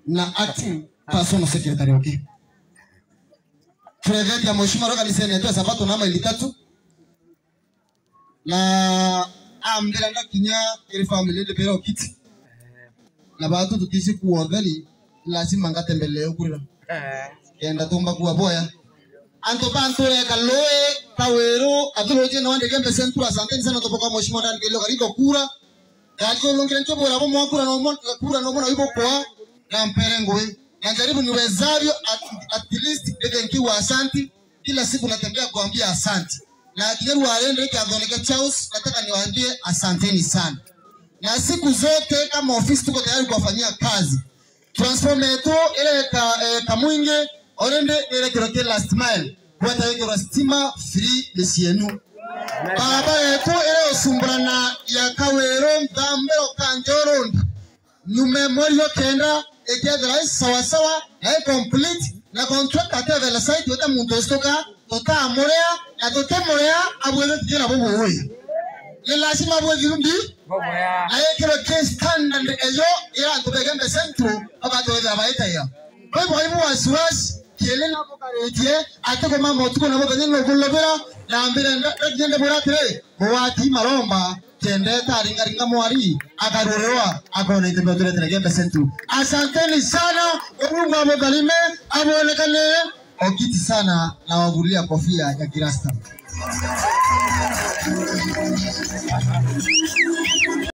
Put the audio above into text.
na acting personal secretary wake President ya mheshimiwa roka lisenetwa sabato na maili tatu na ambira ndakinya iri family de pero kiti na batu tutisi kuotheri lazima ngatembelee ukurira kenda tumba kuwa boya anto bantu eka loe kaweru atuloje na wande gembe sentu asanteni sana topoka mheshimiwa ndani kilo karibu kura Yako longera ncho bora bomo kura no mo kura no mo na ibo kwa na mpere ngoe na jaribu niwezavyo at, at least eke nkiwa asanti kila siku natembea kuambia asanti na kigeru waende kiadhoneke chaus nataka niwaambie asanteni sana na siku zote kama ofisi tuko tayari kuwafanyia kazi transform yetu ile ka, eh, kamwinge orende ile kiroke last mile kwata yeke stima free lesienu baba yetu ile osumburana ya kawero mthambero kanjoronda nyume morio kenda ekethira sawasawa na complete na contract atethela site yote muntu ostoka tutamurea na tutemurea abwethe tijira bubuwi ni lazima bwethiru ndi ayekero ke standard eyo ira antu begembe centro abantu wetha baitaya kwa hivyo hivyo wasiwasi kiele na bokaretie ate ko mama tuko na bobenye no kulobera na mbere ndagende boratire mwati maromba tende taringa ringa mwari akarorewa akona itebe tule tele gembe centro asanteni sana Mungu amegalime amuonekane okiti sana na wavulia kofia ya kirasta